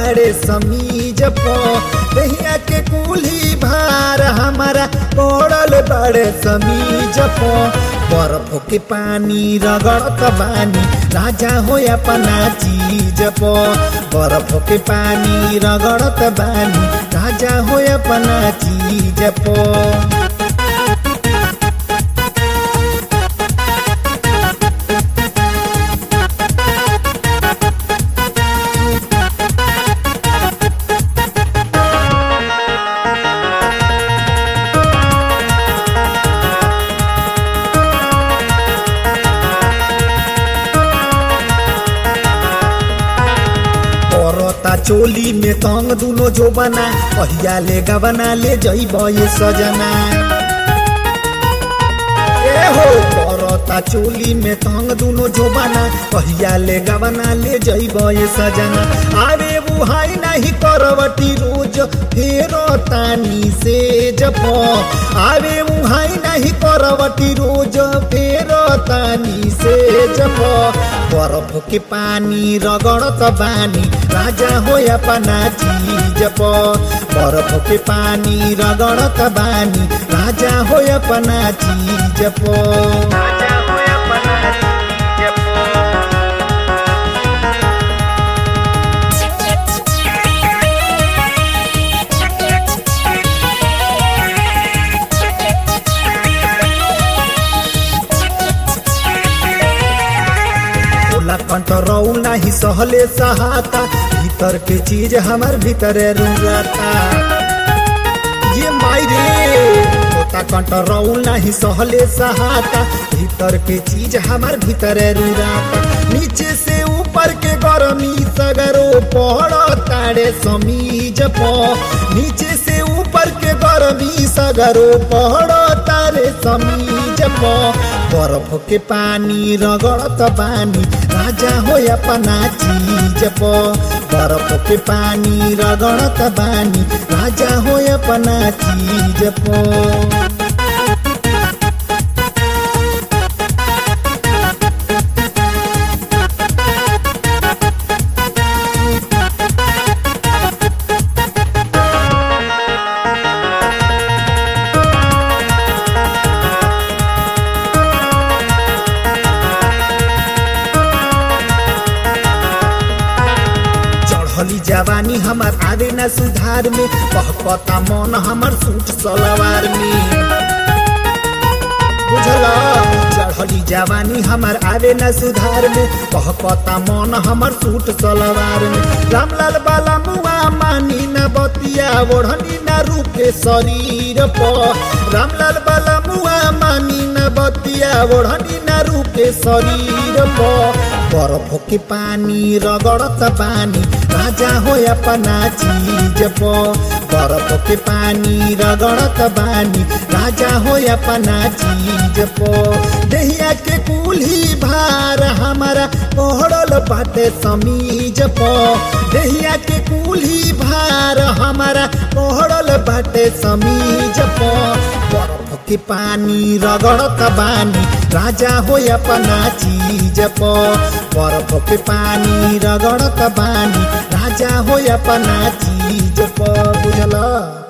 तारे समीज प दहिया के कुली भार हमारा पड़ल बड़े समीज प बर्फ के पानी रगड़त बानी राजा हो अपना चीज प बर्फ के पानी रगड़त बानी राजा हो अपना चीज प औरता चोली में तंग दुनो जो बना पहिया ले गबना ले जइब ये सजना ए हो औरता चोली में तंग दुनो जो बना पहिया ले गबना ले जइब ये सजना अरे बुहाई नहीं करवटी रोज फेरो तानी से जप अरे बुहाई नहीं करवटी रोज फेरो तानी से जप बर्फ के पानी रगड़त बानी राजा हो अपना चीज प बर्फ के पानी रगड़त बानी राजा हो अपना चीज प राजा हो अपना चीज प होला कंट्रोल नहीं सहले सहाता भीतर के चीज हमार भीतरे रुलाता ये माई रे होता कंट्रोल नहीं सहले सहाता भीतर के चीज हमार भीतरे रुलाता नीचे से ऊपर के गरमी सगरो पहड़ ताड़े समीज प नीचे से ऊपर के गरमी सगरो पहड़ तारे समीज प बर्फ के पानी रगड़त बानी राजा हो अपना चीज प बर्फ के पानी रगड़त बानी राजा हो अपना चीज प चढ़ली जवानी हमार आवे न सुधार में कहपता मन हमार सूट सलवार में बुझला चढ़ली जवानी हमार आवे न सुधार में कहपता मन हमार सूट सलवार में रामलाल बाला मुआ मानी न बतिया ओढ़नी न रूपे शरीर प रामलाल बाला मुआ मानी न बतिया ओढ़नी न रूपे शरीर प बर्फ के पानी रगड़त पानी राजा हो अपना चीज प बर्फ के पानी रगड़त बानी राजा हो अपना चीज प दहिया के कुल्ही भार हमारा पहड़ल बाटे समीज प दहिया के कुल्ही भार हमारा पहड़ल बाटे समीज प बर्फ के पानी रगड़त बानी राजा हो अपना चीज प बर्फ के पानी रगड़त बानी राजा हो अपना चीज प बुझल